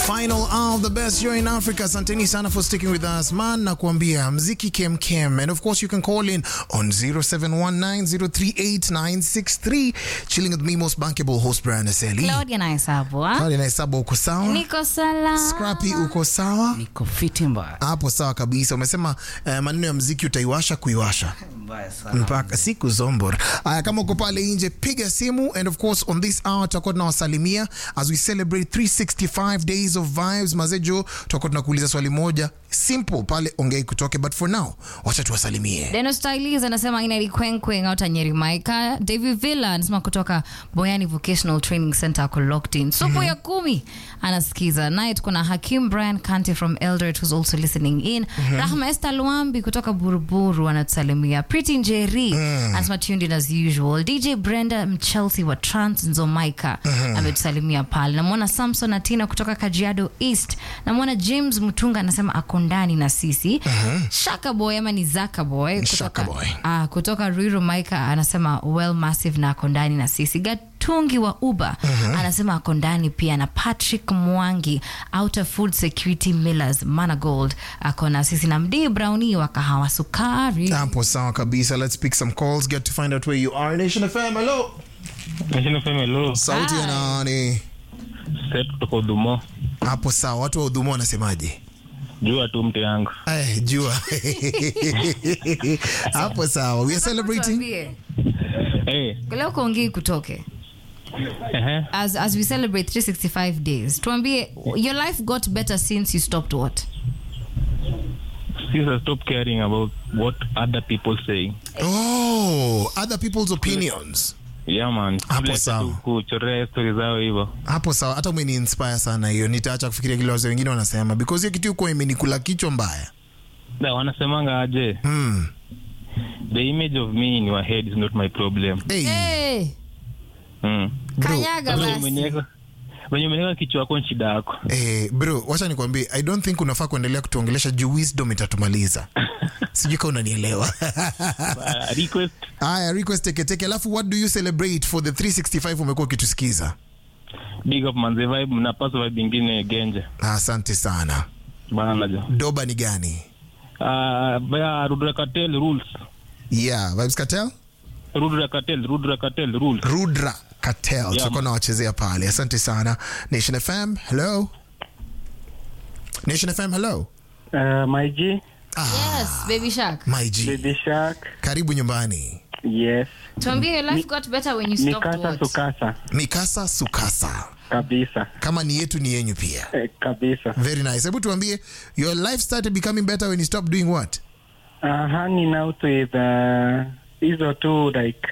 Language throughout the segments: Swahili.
Final hour of the best show in Africa. Asanteni sana for sticking with us man, na kuambia mziki kem kem, and of course you can call in on 0719038963 chilling with me most bankable host Brian Aseli. Claudia na hesabu ah? Claudia na hesabu uko sawa? Niko salama. Scrappy uko sawa? Niko fiti mbaya. Hapo sawa kabisa. Umesema uh, maneno ya mziki utaiwasha kuiwasha Mbaya sana. mpaka siku zombor. Aya, kama uko pale nje piga simu, and of course on this hour tutakuwa tunawasalimia as we celebrate 365 days of vibes. Mazejo, tutakuwa tunakuuliza swali moja simple pale, ongei kutoke, but for now wacha tuwasalimie. Deno Stylis anasema ina likwenkwen out Nyeri Maika. David Villa anasema kutoka Boyani Vocational Training Center ako locked in. Supu ya kumi anasikiza. Naye tuko na Hakim Brian Kante from Eldoret who's also listening in. Rahma Esther Luambi kutoka Buruburu anatusalimia. Pretty Njeri anasema tuned in as usual. DJ Brenda Mchelsea wa Trans Nzomaika ametusalimia pale. Namwona Samson Atina kutoka Kajiado East. Namwona James Mutunga anasema ako ndani na sisi. Shaka Boy ama ni Zaka Boy kutoka, Shaka Boy. Ah, kutoka Ruiru Maika anasema well massive na ako ndani na sisi. Gatungi wa Uber anasema ako ndani pia, na Patrick Mwangi Outer Food Security Millers Managold ako na sisi, na Mdii Browni wa kahawa sukari. Hapo sawa kabisa. Let's pick some calls, get to find out where you are. Nation FM, hello. Nation FM hello. Sauti ya nani? Set kutoka Udumo. Hapo sawa. Watu wa Udhumo wanasemaje? Jua tu mte yangu. Eh, jua. Hapo sawa. We are celebrating. Tuambie, Eh, leo kuongei kutoke ehe. as, as we celebrate 365 days tuambie your life got better since you stopped what Since I stop caring about what other people say. Oh, other people's opinions. Yeah man. Hapo Bila sawa. tu kuchorea story zao hivyo. hapo sawa hata umeni inspire sana hiyo nitaacha kufikiria kile wazee wengine wanasema because hiyo kitu iko imenikula kichwa mbaya Na wanasemanga aje? mm. The image of me in your head is not my problem. hey, hey, Mm. bro, kanyaga Venye basi umeniweka venye umeniweka kichwa yako ni shida yako. eh, bro wacha nikwambie i don't think unafaa kuendelea kutuongelesha juu wisdom itatumaliza sijui ka unanielewa Uh, request haya request teketeke alafu what do you celebrate for the 365 umekuwa ukitusikiza big up manze vibe mnapaswa vibe ingine genje. asante sana Bana jo. doba ni gani Ah, via Rudra Cartel rules. yeah vibes cartel Rudra Cartel, Rudra Cartel rules. rudra cartel tutakuwa man. nawachezea pale asante sana nation fm hello nation fm hello Uh, my G, yes baby shark my g Baby Shark, karibu nyumbani yes. tuambie your life got better when you stopped Mikasa what sukasa mikasa sukasa kabisa kama ni yetu ni yenyu pia eh, kabisa. very nice hebu tuambie your life started becoming better when you stopped doing what Uh, hanging out with uh, hizo tu like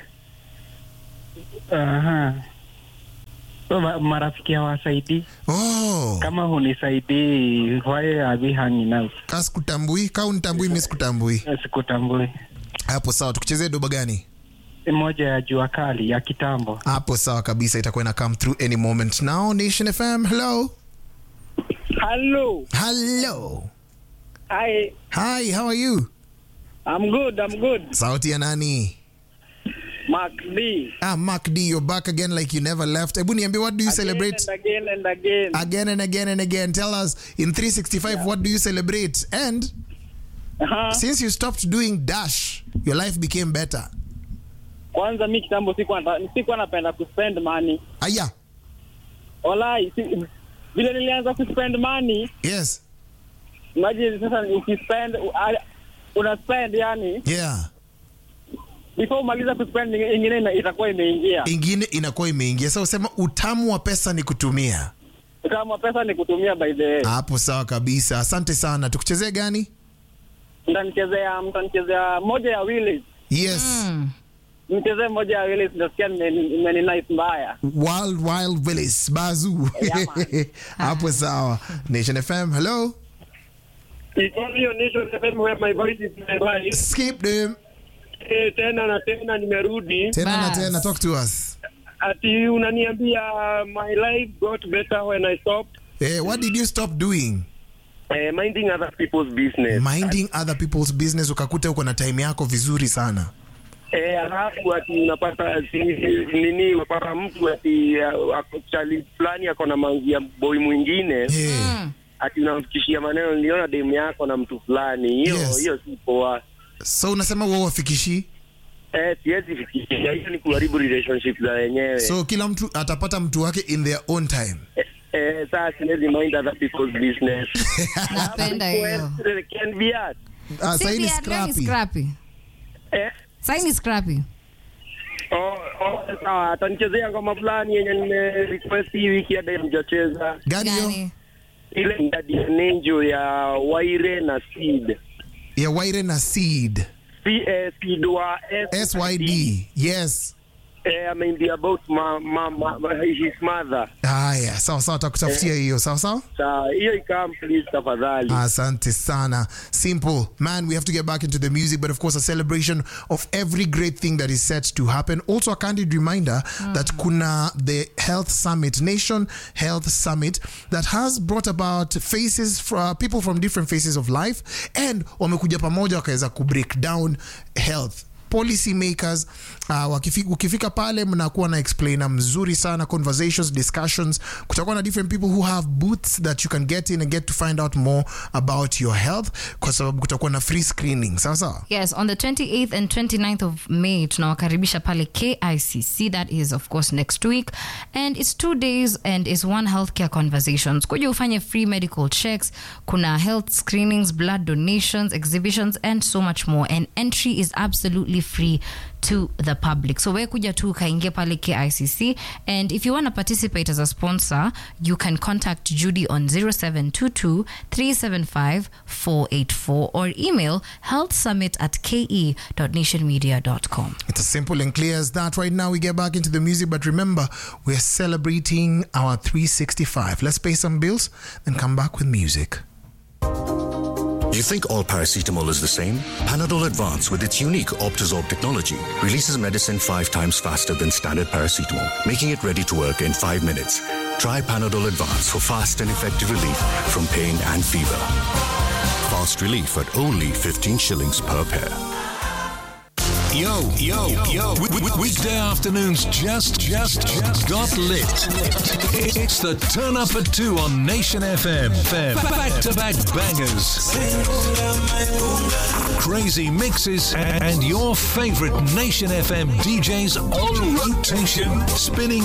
uh, so, ma- marafiki hawasaidii oh kama hunisaidii why are we hanging out? ka sikutambui ka unitambui mi sikutambui Eh, Sikutambui. hapo sawa tukuchezee doba gani Moja ya jua kali ya kitambo. hapo sawa kabisa itakuwa ina come through any moment now nation fm hello Hello. hello Hi. hi how are you I'm good. I'm good. sauti ya nani Mark D. ah mark d you're back again like you never left hebu niambie what do you celebrate Again and again and again. again and again and again tell us in 365 what do you celebrate and Aha. since you stopped doing dash your life became better Kwanza mi kitambo sikuwa nata- sikuwa napenda kuspend money. aya Walai, si, vile nilianza kuspend money, yes imagine sasa ukispend u- a- una spend yani yeah before umaliza kuspend ingi- ingine ina- itakuwa imeingia. ingine inakuwa imeingia sasa usema utamu wa pesa ni kutumia Kama pesa ni kutumia by the way. hapo sawa kabisa asante sana tukuchezee gani Mtanichezea mtanichezea moja ya Willis. yes Mm. Mchezee moja ya Willis nasikia imeni nice mbaya. wild wild willis bazu Yeah, man. hapo sawa nation fm hello It's only on Nation FM where my voice is my voice. skip them Eh, tena na tena nimerudi tena na Bas. tena talk to us ati unaniambia my life got better when I stopped eh, what did you stop doing uh, minding other people's business. minding other people's business ukakuta uko na time yako vizuri sana Eh, alafu ati unapata si, nini unapata mtu ati uh, ako- chali fulani ako na mangi ya boy mwingine Yeah. ati unamfikishia maneno niliona demu yako na mtu fulani hiyo Yes. hiyo si poa so unasema wewe wafikishi eh siwezi fikishia hiyo ni kuharibu relationship za wenyewe so kila mtu atapata mtu wake in their own time eh, eh, saa siwezi mind other people's business napenda hiyo Well, can be art. Ah, Si sahi ni pia leo ni scrappy. scrappy. eh Sahi ni scrappy. Oh, oh, sawa atanichezea ngoma fulani yenye nime request hii wiki hadi mjacheza gani hiyo Gani? ile ndadi ya Nenjo ya Waire na Seed ya waire na seed C eh, Seed wa syd yes eh, ameimbia about ma, ma, ma, ma, his mother haya sawa sawa takutafutia hiyo sawa sawa Sawa, hiyo ikam please tafadhali Asante sana. Simple. Man, we have to get back into the music, but of course, a celebration of every great thing that is set to happen. Also, a candid reminder that Kuna, the Health Summit, Nation Health Summit, that has brought about faces, for, people from different phases of life, and wamekuja pamoja wakaweza kubreak down health policy makers uh, wakifika, ukifika pale mnakuwa na explainer mzuri sana conversations discussions kutakuwa na different people who have booths that you can get in and get to find out more about your health kwa sababu kutakuwa na free screening sawa sawa Yes, on the 28th and 29th of May tunawakaribisha pale KICC that is of course next week and it's two days and it's one healthcare conversations. Kuja ufanye free medical checks, kuna health screenings, blood donations, exhibitions and so much more and entry is absolutely free to the public. So we kuja tu ukaingia pale KICC and if you want to participate as a sponsor, you can contact Judy on 0722 375 484 or email healthsummit at ke.nationmedia.com. it's as simple and clear as that right now we get back into the music but remember we're celebrating our 365 let's pay some bills then come back with music You think all paracetamol is the same? Panadol Advance, with its unique Optizorb technology, releases medicine five times faster than standard paracetamol, making it ready to work in five minutes. Try Panadol Advance for fast and effective relief from pain and fever. Fast relief at only 15 shillings per pair. Yo, yo, yo. W- w- weekday afternoons just, just, just got lit. It's the turn up at two on Nation FM. Back to back bangers. Crazy mixes and your favorite Nation FM DJs on rotation. Spinning